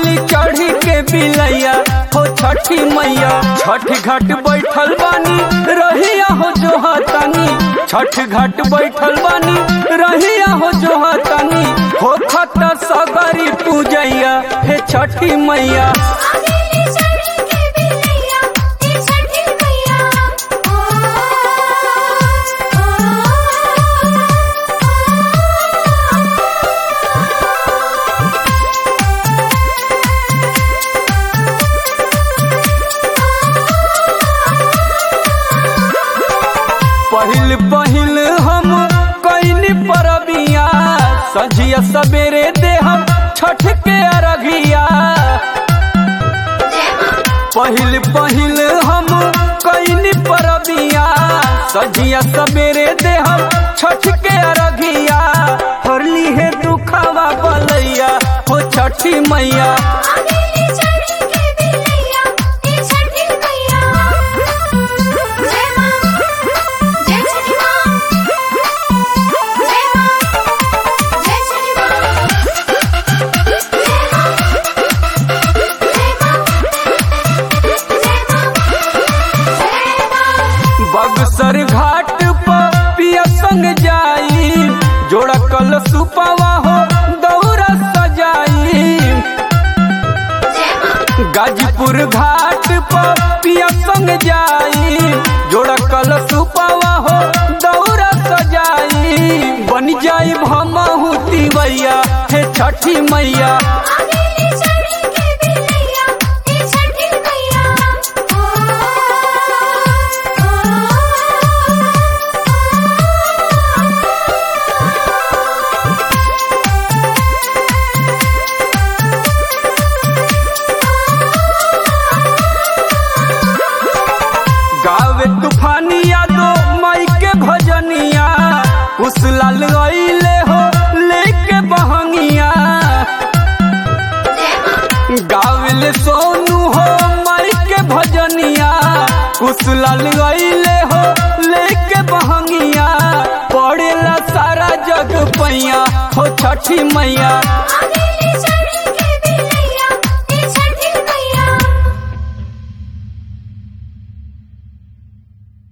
अहिली चढ़ी के बिलैया हो छठी मैया छठ घाट बैठल बानी रहिया हो जो हतानी छठ घाट बैठल बानी रहिया हो जो हतानी हो खत सगरी पूजैया हे छठी मैया आगेली चढ़ी के बिलैया ए छठी मैया ओ पहिल पहिल हम कैनी परबिया सजिया सवेरे दे हम छठ के अरघिया पहिल पहिल हम कैनी परबिया सजिया सवेरे दे हम छठ के अरघिया हरली है दुखावा बलैया हो छठी मैया आगेली चढ़ी के बिलैया ए छठी मैया जय मां जय छठी मां जय मां जय छठी मां जय मां जय मां जय मां बगसर घाट पर पिया संग जाई जोड़ा कल सुपवा हो दौरा सजाई गाजीपुर घाट पर पिया संग जाई जोड़ा कल सुपवा हो दौरा सजाई बन जाई भमहू तिवैया हे छठी मैया आगेली चढ़ी के बिलैया ए छठी मैया ओ गावे तूफानिया दो माई के भजनिया उस लाल अइले हो लेके बहंगिया गावले सोनू हो माई के भजनिया उस लाल अइले हो लेके बहंगिया पड़ेला सारा जग पैया हो छठी मैया आगे